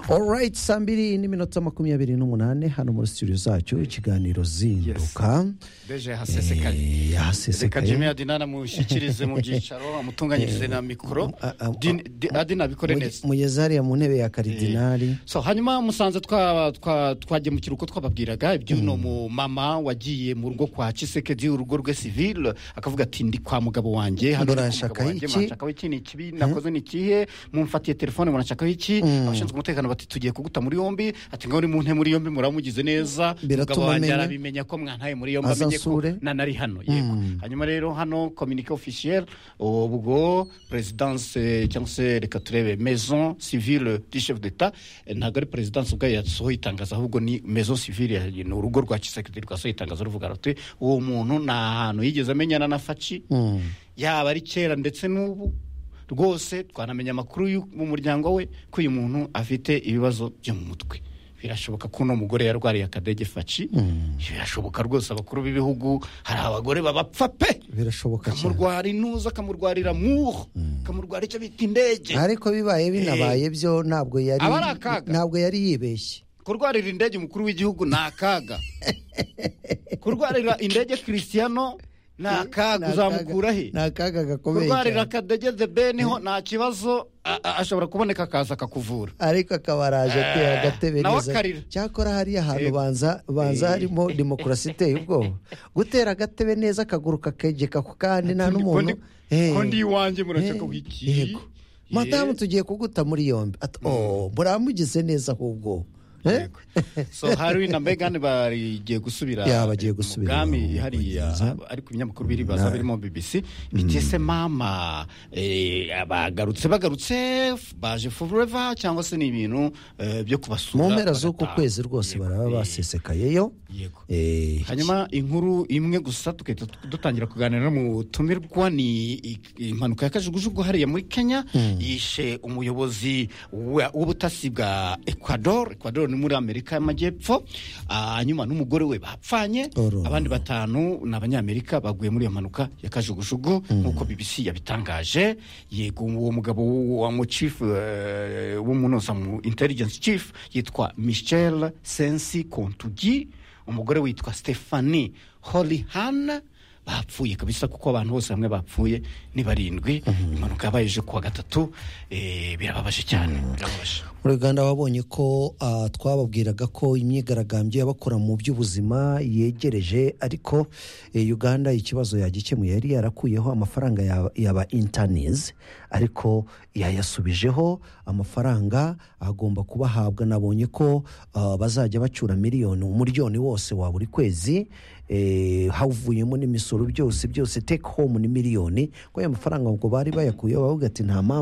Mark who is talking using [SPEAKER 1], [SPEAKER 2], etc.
[SPEAKER 1] orayiti saa mbiri n'iminota makumyabiri n'umunani hano muri studio zacu ikiganiro zinduka
[SPEAKER 2] Beje yahasesekaye
[SPEAKER 1] Eh,
[SPEAKER 2] reka jimmy
[SPEAKER 1] yahasesekaye
[SPEAKER 2] adinani amushyikirize mu byicaro amutunganyirize na mikoro
[SPEAKER 1] A- a-
[SPEAKER 2] Din- di- adina abikore
[SPEAKER 1] Muge-
[SPEAKER 2] neza
[SPEAKER 1] mugeze hariya mu ntebe ya karidinari
[SPEAKER 2] so hanyuma musanze twa- twa- twagiye mu kiruhuko twababwiraga iby'uno mumama wagiye mu rugo kwa kisekedi urugo rwe sivile akavuga ati ndi kwa mugabo wanjye hano ndi kwa
[SPEAKER 1] Muranshaka
[SPEAKER 2] mugabo wanjye,
[SPEAKER 1] iki?
[SPEAKER 2] muranshakaho iki ni ikibi nakoze ni ikihe mumfatiye telefone muranshakaho iki abashinzwe umutekano bati tugiye kuguta muri yombi ati ngaho uri mu ntebe muri yombi muramugize neza
[SPEAKER 1] Biratuma
[SPEAKER 2] mugabo wanjye
[SPEAKER 1] amenya.
[SPEAKER 2] arabimenya ko mwantaye muri yombi
[SPEAKER 1] Aza
[SPEAKER 2] amenye ko
[SPEAKER 1] ansure.
[SPEAKER 2] nanari hano yego hanyuma rero hano communique officiel ubwo presidence cyangwa se reka turebe maison civile du chef d'etat eh, ntabwo ari presidence ubwayo yasohoye itangazo ahubwo ni maison civile ya- ni urugo rwa kisekirite rwasohoye itangazo ruvuga ruti uwo muntu ni ahantu yigeze amenyana na faci yaba ari kera ndetse n'ubu rwose twanamenya amakuru y'u- mu muryango we ko uyu muntu afite ibibazo byo mu mutwe birashoboka ko uno mugore yarwariye akadege faci birashoboka rwose abakuru b'ibihugu hari abagore babapfa pe
[SPEAKER 1] birashoboka cyane
[SPEAKER 2] kamurwara intuza kamurwarira muho kamurwara icyo bita indege
[SPEAKER 1] ariko bibaye binabaye byo ntabwo yari
[SPEAKER 2] Aba ari akaga.
[SPEAKER 1] ntabwo yari yibeshye
[SPEAKER 2] kurwarira indege umukuru w'igihugu ni akaga kurwarira indege kirisiyano ni akaga uzamukura he
[SPEAKER 1] ni akaga gakomeye
[SPEAKER 2] kurwarira
[SPEAKER 1] cyane
[SPEAKER 2] akadege the beniho nta kibazo a- a- ashobora kuboneka akaza akakuvura
[SPEAKER 1] ariko akaba araje ateye agatebe
[SPEAKER 2] nawe
[SPEAKER 1] neza
[SPEAKER 2] akarira.
[SPEAKER 1] cyakora hariya hantu
[SPEAKER 2] Yego.
[SPEAKER 1] banza banza harimo demokarasi iteye ubwoba gutera agatebe neza akaguru kakegeka ku kandi nta n'umuntu Eh.
[SPEAKER 2] kondi iwanjye muraceka
[SPEAKER 1] Eh,
[SPEAKER 2] wiki
[SPEAKER 1] yego. madamu tugiye kuguta muri yombi Ati, "Oh, muramugize neza ahubwo Eh?
[SPEAKER 2] so harry na megan bagiye gusubira
[SPEAKER 1] Ya, bagiye gusubira
[SPEAKER 2] ubwami
[SPEAKER 1] mu
[SPEAKER 2] hariya
[SPEAKER 1] Bwongereza.
[SPEAKER 2] ariko ibinyamakuru biribaza birimo bbc bitese mama eh, bagarutse bagarutse f- baje forever cyangwa se ni ibintu eh, byo kubasura
[SPEAKER 1] mu mpera z'uku
[SPEAKER 2] bagataha.
[SPEAKER 1] kwezi rwose
[SPEAKER 2] Yego,
[SPEAKER 1] baraba
[SPEAKER 2] eh,
[SPEAKER 1] basesekayeyo
[SPEAKER 2] yego
[SPEAKER 1] Eh,
[SPEAKER 2] hanyuma inkuru imwe gusa tugahita dutangira kuganira n'umutumirwa ni i- impanuka ya kajugujugu hariya muri kenya yishe umuyobozi wa- w'ubutasi bwa ecuador ecuador ni muri amerika y'amajyepfo Ah, hanyuma n'umugore we bapfanye
[SPEAKER 1] Oro.
[SPEAKER 2] abandi batanu ni abanyamerika baguye muri iyo mpanuka ya kajugujugu nk'uko bbc yabitangaje yego uwo mugabo wa mu chief eh, w'umunoza mu intelligence chief yitwa michel sensi kontugi umugore witwa stefani horihana bapfuye kabisa kuko abantu bose hamwe bapfuye ni barindwi impanuka yabaye ejo kuwa gatatu eh, birababaje cyane birababaje
[SPEAKER 1] uruganda wabonye ko ah, twababwiraga ko imyigaragambyo y'abakora mu by'ubuzima yegereje ariko eh, uganda ikibazo yagikemuye yari yarakuyeho amafaranga ya- yaba intanizi ariko yayasubijeho amafaranga agomba kubahabwa nabonye ko ah, bazajya bacura miliyoni umuryoni wose wa buri kwezi eh, havuyemo n'imisoro byose byose take home ni miliyoni ko ayo mafaranga ubwo bari bayakuyeho bavuga ati nta mpamvu